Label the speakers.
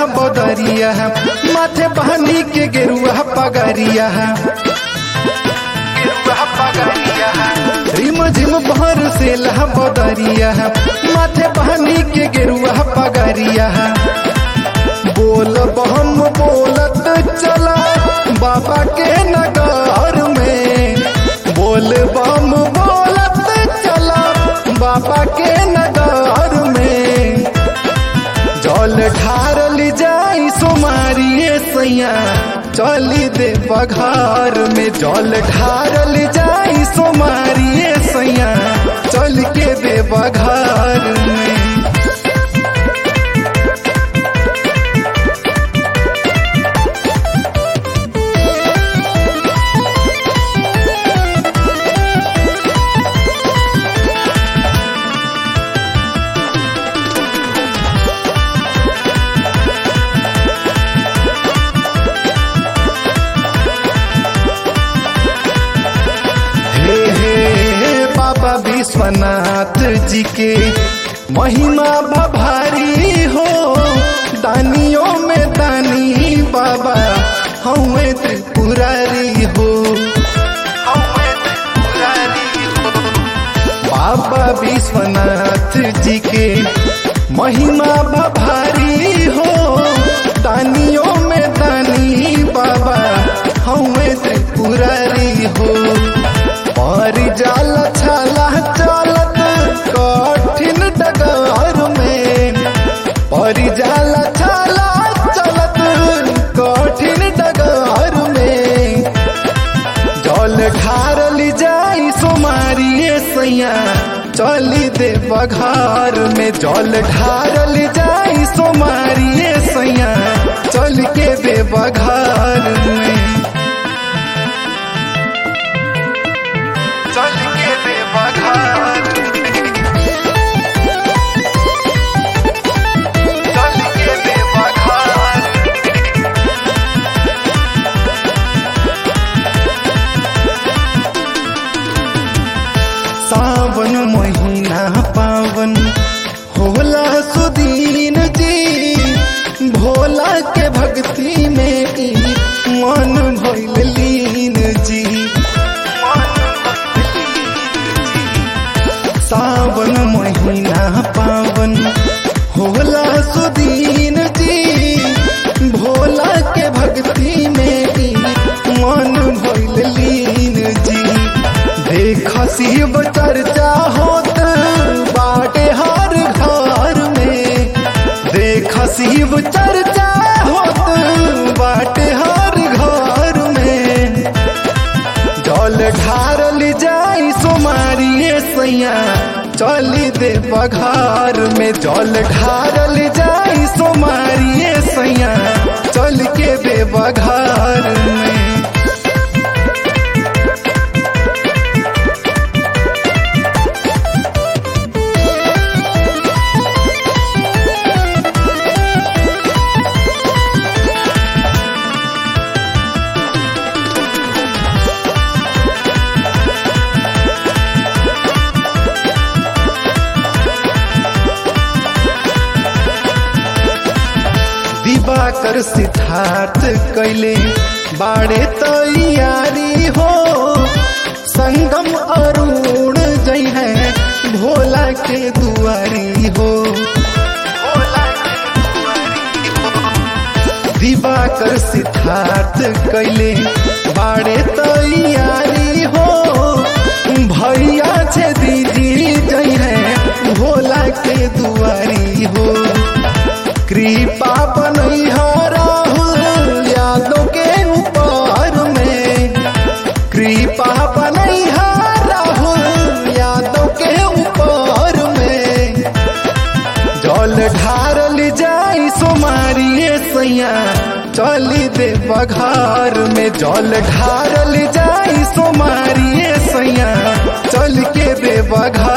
Speaker 1: बदरिया माथे बहनी के गेरुआ पगरिया रिम झिम भर से लह बदरिया माथे बहनी के गेरुआ पगरिया बोल बम बोलत चला बाबा के नगर में बोल बम बोलत चला बाबा के नगर में जल ढारल जाई सोमारिए सैया चली दे बघार में जल ढारल जाई सोमारिए सैया चल के दे बघार में हे हे बाबा विश्वनाथ जी के महिमा भभारी हो दानियों में दानी बाबा हमें त्रिपुरारी हो बाबा विश्वनाथ जी के महिमा भभारी हो दानियों में दानी बाबा हमें त्रिपुरारी हो पर जाल छाला चलत कठिन डगर में पर जाल छाला चलत कठिन डगर में जल ढारल जाई सोमारिए सैया चली दे बघार में जल ढारल जाई सोमारिए सैया चल के दे बघार में चल के दे बघार चल के दे बघार सावन महीना पावन होला सुदीन जी भोला के भक्ति में ई मन भइल लीन जी सावन महीना पावन होला सुदीन जी भोला के भक्ति में ई मन भइल लीन जी देख शिव चर्चा होत बाटे हर घर में देख शिव चर्चा होत बाटे हर घर में जल ढारल जाई सोमारिए सैया चली दे बघार में जल ढारल जाई सोमारिए सैया चल के दे बघार में दिवाकर सिद्धार्थ कैले बाड़े तैयारी हो संगम अरुण जई है भोला के दुआरी हो दिवाकर सिद्धार्थ कैले बाड़े तैयारी हो भैया छे दीदी जई है भोला के दुआरी हो कृपा बनैहा राहुल यादों के ऊपर में कृपा बनैहा राहुल यादों के ऊपर में जल ढारल जाई सोमारिए सैया चली दे बघार में जल ढारल जाई सोमारिए सैया चल के दे बघार